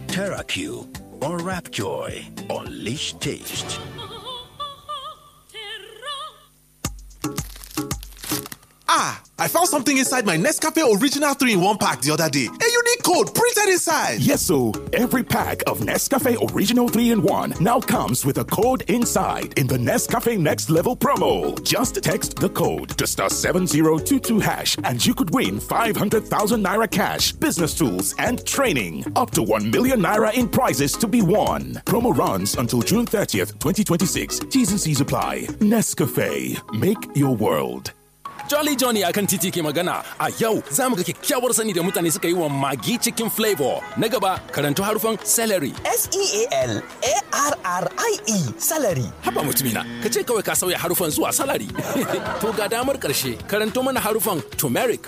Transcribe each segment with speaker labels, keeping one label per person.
Speaker 1: TerraQ or Rapjoy. Unleash taste.
Speaker 2: Ah, I found something inside my Nescafe Original 3 in 1 pack the other day. A unique code printed inside.
Speaker 3: Yes, so every pack of Nescafe Original 3 in 1 now comes with a code inside in the Nescafe Next Level promo. Just text the code to star 7022 hash and you could win 500,000 naira cash, business tools, and training. Up to 1 million naira in prizes to be won. Promo runs until June 30th, 2026. T's and C's apply. Nescafe. Make your world.
Speaker 4: Jolly Johnny akan titi ke magana a yau za mu ga kyakkyawar sani da mutane suka yi wa magi cikin flavor. Na gaba karanto harufan celery.
Speaker 5: S-E-A-L-A-R-R-I-E salary.
Speaker 4: Haba mutumina, ka ce kawai ka sauya harufan zuwa salary. to ga damar karshe karanto mana harufan turmeric.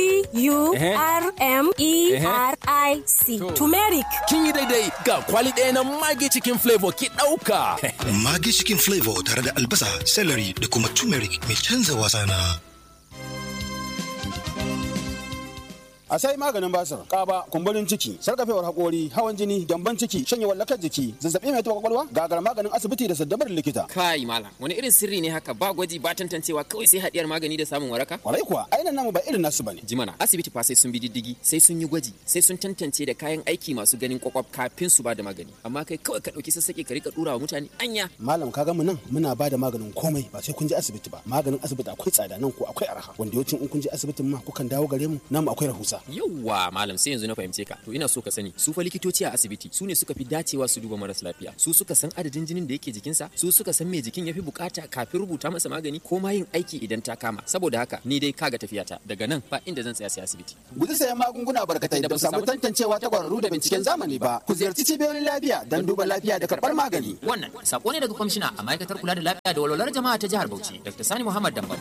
Speaker 6: T-U-R-M-E-R-I-C. Turmeric.
Speaker 4: Kin yi daidai ga kwali ɗaya na magi cikin flavor ki ɗauka.
Speaker 7: Magi cikin flavor tare da albasa, celery da kuma turmeric mai canza wasa na.
Speaker 8: a sai maganin basir kaba kumburin ciki sarkafewar hakori hawan jini gyamban ciki shanyewar lakar jiki zazzabi mai taɓa kwakwalwa gagar maganin asibiti da saddabar likita
Speaker 9: kai malam wani irin sirri ne haka ba gwaji ba tantancewa kawai sai hadiyar magani da samun waraka
Speaker 8: kwarai kuwa ainihin namu ba irin nasu bane
Speaker 9: jimana asibiti fa sai sun bi diddigi sai sun yi gwaji sai sun tantance da kayan aiki masu ganin kwakwaf kafin su ba da magani amma kai kawai ka dauki sassaƙe ka rika dura wa mutane anya
Speaker 8: malam ka mu nan muna ba da maganin komai ba sai kun je asibiti ba maganin asibiti akwai tsada nan ko akwai arha wanda yawancin in kun je asibitin ma kukan dawo gare mu namu akwai rahusa
Speaker 9: yawwa malam sai yanzu na fahimce ka to ina so ka sani su fa likitoci a asibiti su ne suka fi dacewa su duba maras lafiya su suka san adadin jinin da yake jikinsa su suka san me jikin yafi bukata kafin rubuta masa magani ko ma yin aiki idan ta kama saboda haka ni dai kaga tafiyata daga nan ba inda zan tsaya sai asibiti
Speaker 8: guji sayan magunguna barkatai da ba samu tantancewa ta kwararru da binciken zamani ba ku ziyarci cibiyoyin lafiya don duba lafiya da karɓar magani
Speaker 9: wannan sako ne daga kwamishina a ma'aikatar kula da lafiya da walwalar jama'a ta jihar Bauchi Dr. Sani Muhammad Dambal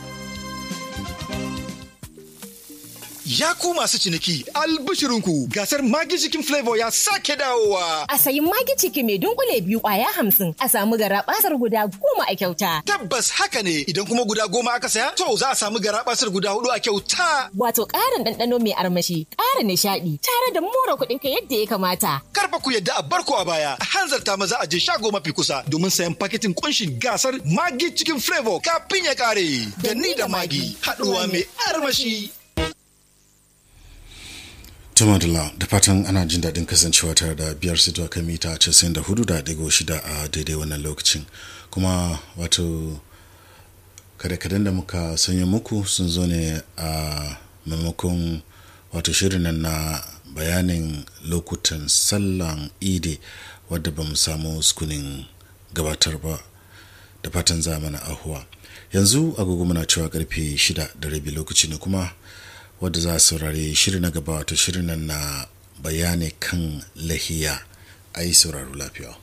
Speaker 7: Ya ku masu ciniki albishirinku gasar Magi Chicken Flavor ya sake dawowa.
Speaker 6: A sayi magi ciki mai dunkule biyu kwaya hamsin a samu garabasar guda goma a kyauta.
Speaker 7: Tabbas haka ne idan kuma guda goma aka saya to za a samu garabasar guda hudu a kyauta.
Speaker 6: Wato ƙarin ɗanɗano mai armashi, ƙara nishaɗi, tare da more kuɗin ka yadda ya kamata.
Speaker 7: Karfa ku yadda a barko a baya, a hanzarta maza a je shago mafi kusa domin sayan paketin kunshin gasar Magi Chicken Flavor kafin ya kare. Da ni da Magi, haɗuwa mai armashi.
Speaker 10: Tumadula da fatan ana jin daɗin kasancewa tare da biyar sito a kan mita 94.6 a daidai wannan lokacin kuma wato kada-kadan da muka sanya muku sun zo ne a maimakon wato shirin nan na bayanin lokutan sallan idi wadda ba mu samu sukunin gabatar ba da fatan zamana ahuwa yanzu agogo muna cewa karfe 6 da rabi lokaci ne kuma wadda za a saurari shirin na gaba wato shirin nan na bayani kan lahiya a yi sauraro lafiya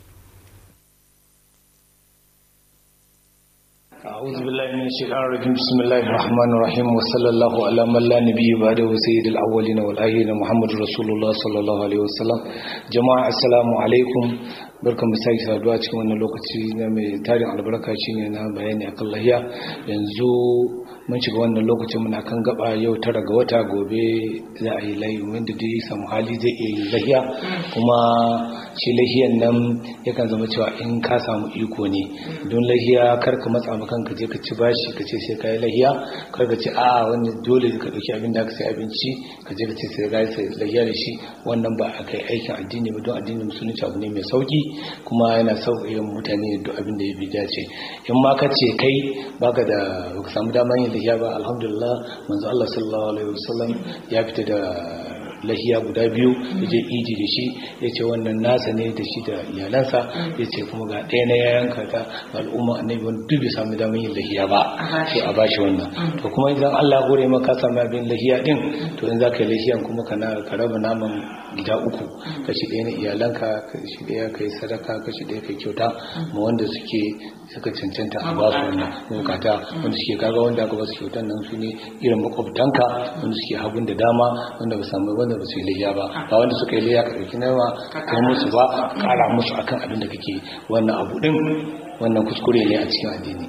Speaker 11: أعوذ بالله من الشيطان الرجيم بسم الله الرحمن الرحيم وصلى الله على من لا نبي بعده سيد الأولين والآخرين محمد رسول الله صلى الله عليه وسلم جماعة السلام عليكم barkan mu sake saduwa cikin wannan lokaci na mai tarin albarka shine na bayani akan lahiya yanzu mun shiga wannan lokacin muna kan gaba yau tara ga wata gobe za a yi layi wanda dai samu hali zai iya yi lahiya kuma shi lahiyan nan yakan zama cewa in ka samu iko ne don lahiya kar ka matsa ma kanka je ka ci bashi ka ce sai ka yi lahiya kar ka ce a wani dole ka dauki abin da ka sai abinci ka je ka ce sai ka yi lahiya da shi wannan ba a kai aikin addini ba don addinin musulunci abu ne mai sauki kuma yana sauƙaƙe mutane duk abin da ya bi dace in ma ka ce kai baka da baka samu damar yin lahiya ba alhamdulillah manzo Allah sallallahu alaihi wasallam ya fita da lahiya guda biyu ya je idi da shi ya ce wannan nasa ne da shi da iyalansa ya ce kuma ga ɗaya na yayanka ta al'umma annabi wani duk bai samu damar yin lahiya ba to a bashi wannan to kuma idan Allah ya gore maka samu abin lahiya din to in za ka yi lahiyan kuma kana ka raba naman gida uku kashi ɗaya na iyalanka kashi ɗaya kai sadaka kashi ɗaya kai kyauta ma wanda suke suka cancanta a ba su wannan bukata wanda suke kaga wanda aka ba su kyautan nan su ne irin makwabtanka wanda suke hagun da dama wanda ba samu wanda ba su yi layya ba ba wanda suka yi layya ka ɗauki nawa ka musu ba ƙara musu akan abin da kake wannan abu ɗin wannan kuskure ne a cikin addini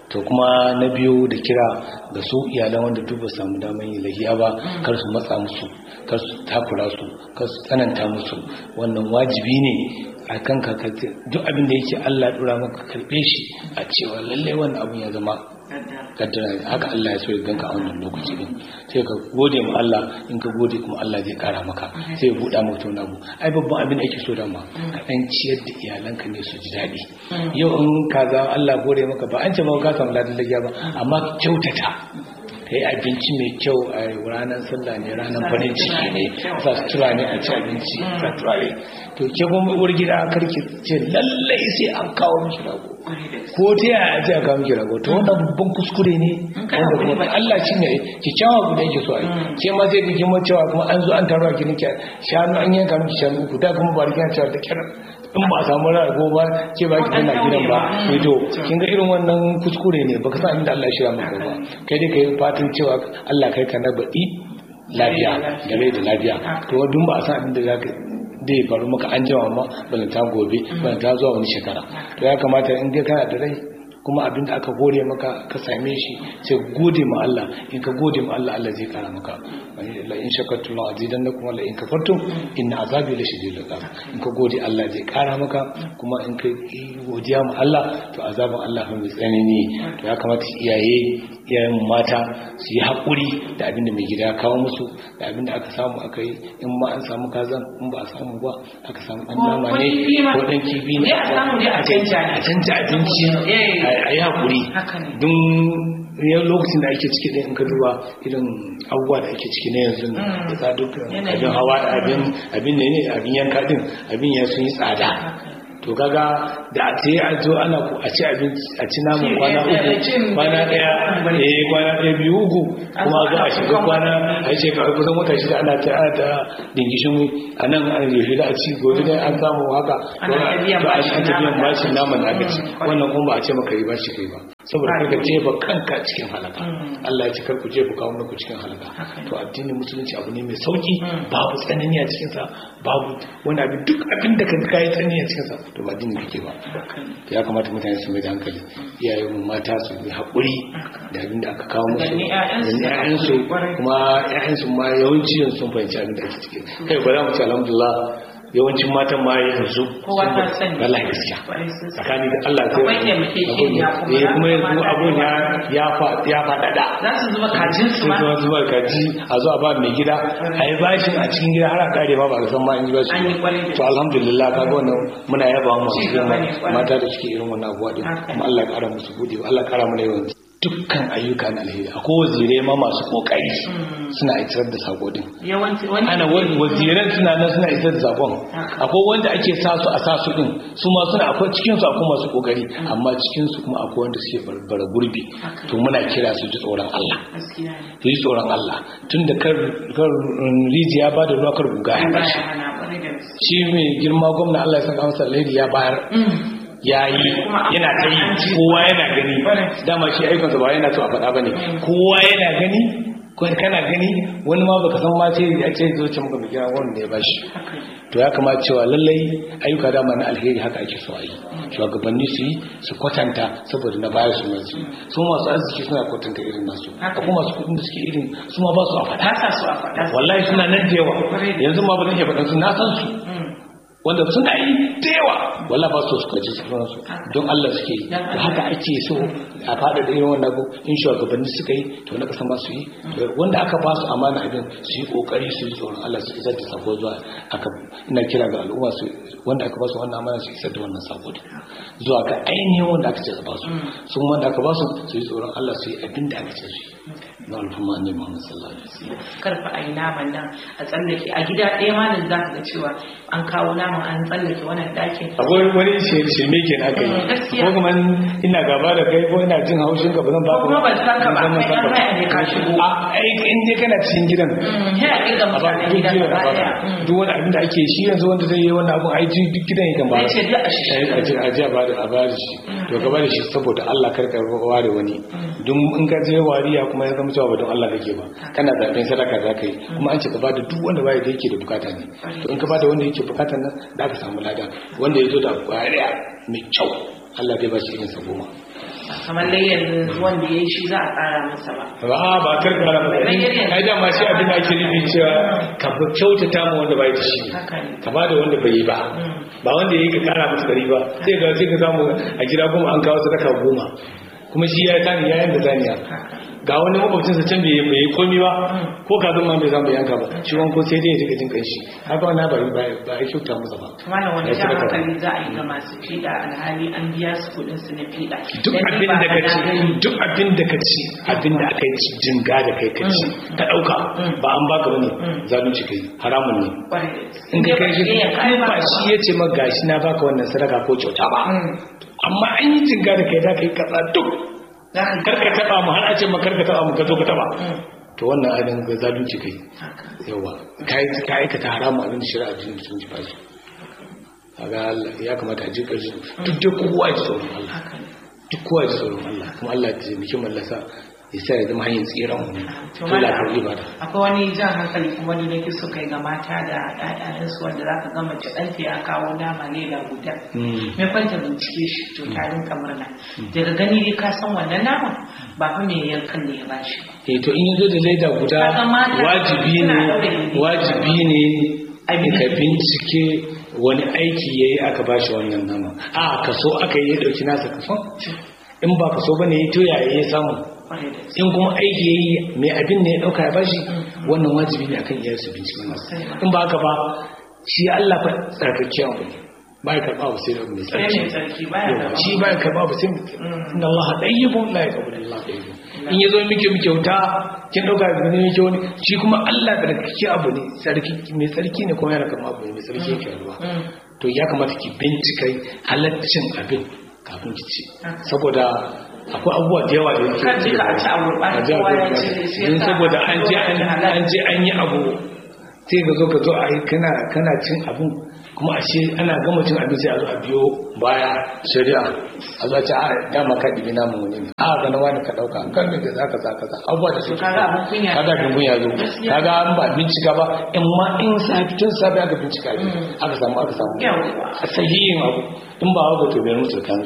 Speaker 11: to kuma na biyu da kira ga su iyalan wanda duk ba su samu damar yin lahiya ba kar su matsa musu kar su takura su kar su tsananta musu wannan wajibi ne a kan ka duk abin da yake Allah ya dora maka karbe shi a cewa lallai wannan abin ya zama kaddara haka Allah ya so ya ganka a wannan lokaci din sai ka gode ma Allah in ka gode kuma Allah zai kara maka sai ya buɗa maka wani abu ai babban abin da ake so da ma ka dan ciyar da iyalanka ne su ji daɗi yau in ka za Allah gode maka ba an ce ba ka samu ladan lagiya ba amma kyautata ka yi abinci mai kyau a ranar sallah ne ranar farin ciki ne sa sutura ne a ci abinci sa turare to ke kuma uwar gida karki ce lallai sai an kawo miki rago ko ta yaya ce a kawo miki rago to wannan babban kuskure ne wanda kuma Allah shi ne kyakkyawa guda yake so a yi ke ma zai ga kima cewa kuma an zo an taro a gidan shanu an yanka miki shanu uku da kuma ba rikin cewa da kyar in ba a samu rago ba ke ba ki tana gidan ba to kin ga irin wannan kuskure ne baka san inda Allah ya shirya maka ba kai dai kai fatan cewa Allah kai ka na baɗi lafiya da rai da lafiya to dun ba a san abin da zaka da ya faru maka an jima ma balanta gobe balanta zuwa wani shekara to ya kamata in ga kana da rai kuma abin da aka gode maka ka same shi sai gode ma Allah in ka gode ma Allah Allah zai kara maka la in shakartum la azidannakum wa la in kafartum inna azabi la shadidul iqab in ka gode Allah zai kara maka kuma in ka godiya ma Allah to azabin Allah fa mai tsanani to ya kamata iyaye iyayen mata su yi haƙuri da abin da mai gida ya kawo musu da abin da aka samu aka yi in ma an samu kazan in ba a samu ba aka samu ɗan nama ne ko ɗan kifi ne a canja abinci a yi haƙuri don yan lokacin da ake ciki ɗin in ka duba irin abubuwa da ake ciki na yanzu da tsadukan abin hawa abin ne ne abin yanka ɗin abin ya sun yi tsada to kaga da a ce a zo ana ku a ci abinci a ci namun kwana uku kwana daya eh kwana daya biyu uku kuma zo a shiga kwana a shekaru kusan wata shida ana ta ana ta dingishin a nan an yaushe da a ci gobe dai an samu haka to an ta biyan bashin naman da aka ci wannan kuma ba a ce maka yi bashi kai ba saboda kai ka jefa kanka cikin halaka Allah ya ce kar ku jefa kawo ku cikin halaka to addinin musulunci abu ne mai sauki babu tsanani a cikin sa babu wani abin duk abin da kan kai tsanani a cikin sa to ba addini kake ba ya kamata mutane su mai da hankali iyayen mata su yi haƙuri da abin da aka kawo musu da ƴaƴansu kuma ƴaƴansu ma yawanci yanzu sun fahimci abin da ake ciki kai ba za mu ce alhamdulillah yawancin matan ma yanzu
Speaker 5: kowa ta sani
Speaker 11: wallahi gaskiya tsakani da Allah sai
Speaker 5: akwai taimakekeniya kuma
Speaker 11: eh kuma yanzu abun ya ya fa ya fadada
Speaker 5: za su zuba kajin su ma
Speaker 11: sai zuba kaji a zo a ba mai gida a yi bashin a cikin gida har a kare ma ba a san ma an yi bashi
Speaker 5: An yi kwarai da
Speaker 11: to alhamdulillah kaga wannan muna yaba mu
Speaker 5: Ci gaba ne, kwarai.
Speaker 11: mata da suke irin wannan abuwa din kuma Allah ya kara musu gode Allah ya kara mana yawan dukkan ayyuka na alheri akwai wazirai ma masu kokari suna isar da sako din
Speaker 5: yawanci wani
Speaker 11: ana wani waziran suna nan suna isar da sakon akwai wanda ake sa su a sa su din su ma suna akwai cikin su akwai masu kokari amma cikin su kuma akwai wanda suke barbara gurbi to muna kira su ji tsoron Allah
Speaker 5: gaskiya ne
Speaker 11: su ji tsoron Allah tunda kar kar um, rijiya ba da ruwa kar guga ya
Speaker 5: ba
Speaker 11: bashi
Speaker 5: ya hana kwarai da gaske
Speaker 11: shi mai girma gwamna Allah ya saka masa alheri ya bayar ya yi yana ta yi kowa yana gani dama shi aikinsa ba yana so a faɗa ba ne kowa yana gani ko kana gani wani ma baka san ma ce ya ce zo ce muka bikin wanda ya bashi to ya kamata cewa lallai ayyuka dama na alheri haka ake so a yi shugabanni su yi su kwatanta saboda na baya su mai su masu arziki suna kwatanta irin nasu akwai masu kudin da suke irin su ma ba su a faɗa
Speaker 5: ba su a faɗa
Speaker 11: wallahi suna nan da yawa yanzu ma ba zan iya faɗa su na san su wanda suna yi da yawa wala ba su suka ji sauran su don Allah suke yi to haka ake so a fada da irin wannan abu in shugabanni suka yi to na kasa ma su yi To wanda aka ba su amana abin su yi kokari su yi tsoron Allah su isar da sako zuwa aka ina kira ga al'umma su wanda aka ba su wannan amana su isar da wannan sako din zuwa ga ainihin wanda aka ce su ba su sun wanda aka ba su su yi tsoron Allah su yi abin da aka ce su yi na alfumma ne Muhammad sallallahu alaihi wasallam
Speaker 5: karfa a yi naman nan a tsallake a gida ɗaya ma nan za ka ga cewa an kawo naman an tsallake wannan ɗakin
Speaker 11: akwai wani shirme ke na kai
Speaker 5: gaskiya.
Speaker 11: ko kuma ina gaba da kai ko ina jin haushin ka ba zan baka
Speaker 5: Ko kuma ban san ka ba, kai ɗan haya ne ka shigo.
Speaker 11: a ai in dai kana cikin gidan
Speaker 5: ya ƙirga mutanen
Speaker 11: duk
Speaker 5: gidan
Speaker 11: gidan
Speaker 5: gaba
Speaker 11: a baka
Speaker 5: ɗaya
Speaker 11: duk wani abin da ake shi yanzu wanda zai yi wannan abun ai ji- duk gidan yakan ba
Speaker 5: Zai ce duk a shi
Speaker 11: a ji a ji a ba da a ba da shi to ka ba da shi saboda Allah kar ka ware wani duk in ka je wariya kuma ya zama cewa ba don Allah kake ba kana zaben sadaka za ka yi kuma an ce ka ba da duk wanda baya da yake da bukata ne to in ka ba da wanda yake bukata nan da ka samu lada wanda ya zo da kwariya mai kyau Allah zai ba shi irin sa goma
Speaker 5: kamar layyar wanda ya yi shi za a tsara masa ba
Speaker 11: ba ba kar ka rama ai da ma shi abin da ake nufi cewa ka fi kyautata mu wanda bai da shi ka ba da wanda bai yi ba ba wanda ya yi ka kara masa dari ba sai ga sai ka samu a gida goma an kawo sadaka goma kuma shi ya tani ya yanka zaniya ga wani makwabcinsa can bai yi komi ba ko kazan ma bai zama bai yanka ba shi wani ko sai dai ya jika jin kanshi haka wani ba ba ba ya kyauta masa ba
Speaker 5: kuma wani jan hankali za a yi ga masu fiɗa alhali an biya su kuɗin su na fiɗa
Speaker 11: duk abin da ka ci duk abin da ka ci abin da aka yi jinga da kai ka ci ka ɗauka ba an baka bane zalunci kai haramun ne in ka kai shi ba shi ya ce ma gashi na baka wannan sadaka ko kyauta ba amma an yi jinga da kai za ka yi katsa duk karka taba mu har a ce ma karka taba mu ka zo ka taba to wannan abin ga zalunci kai yawa kai ka aikata haramu abin shari'a jin sun ji fashi kaga ya kamata a ji kashi duk da kowa ya tsoron Allah duk kowa ya tsoron Allah kuma Allah ya taimaki mallasa ya sa ya zama hanyar tsiran mu to lafiyar ibada
Speaker 5: akwai wani jan hankali kuma ni nake so kai ga mata da ƴaƴansu wanda zaka ga mace ɗanta ya kawo nama ne da guda me kwanta bincike shi to ta rinka murna daga gani dai ka san wannan nama ba fa me yankan ne ya bashi
Speaker 11: eh to in yazo da leda guda wajibi ne wajibi ne ka bincike wani aiki yayi aka bashi wannan nama a kaso aka yi ya dauki nasa kaso in ba kaso bane ya to yaya ya samu in kuma aiki ya yi mai abin ne ya ɗauka ya bashi wannan wajibi ne akan iyarsu bincike masu in ba haka ba shi Allah fa tsarkakkiya abu ne ba ya karɓa sai da mai tsarki shi ba ya karɓa ba sai inda Allah ɗayyibun la ya karɓa Allah ɗayyibun in ya zo muke muke wuta kin ɗauka da ne yake wani shi kuma Allah tsarkakkiya abu ne mai tsarki ne kuma yana karɓa abu ne mai tsarki yake ruwa to ya kamata ki bincika halaccin abin kafin ki ci saboda akwai abubuwa da yawa da yake
Speaker 5: a
Speaker 11: don saboda an je an yi abu sai ka zo ka zo a yi kana cin abin kuma a ce ana gama cin abin sai a zo a biyo baya shari'a a zo a ce a dama ka ɗibi namun wani ne a ga na wani ka ɗauka kan mai da zaka zaka za abubuwa da suke kaga abin kunya zo kaga an ba bincika ba in ma in safi tun safi aka bincika ne aka samu aka samu a sahihin abu in ba haka to bai mutu kan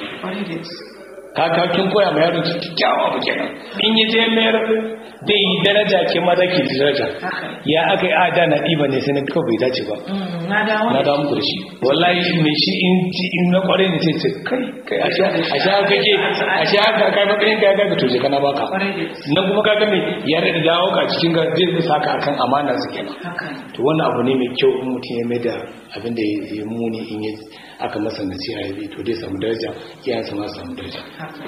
Speaker 11: kaka kin koya ma yaro kyakkyawa ba kenan in yi je mayar da yi daraja ke ma zaki daraja ya aka yi ada na ɗiba ne sai na kawai bai dace ba na da muku da shi wallahi me shi in ji in na kware ne sai ce kai kai a sha a sha kake a sha ka kai matsayin ka ga to je kana baka na kuma ka ga me ya da dawo ka cikin ga zai saka akan amana su kenan to wannan abu ne mai kyau in mutum ya mai da abin da ya muni in ya aka masa nasiha ya bi to dai samu daraja iyayensa ma samu daraja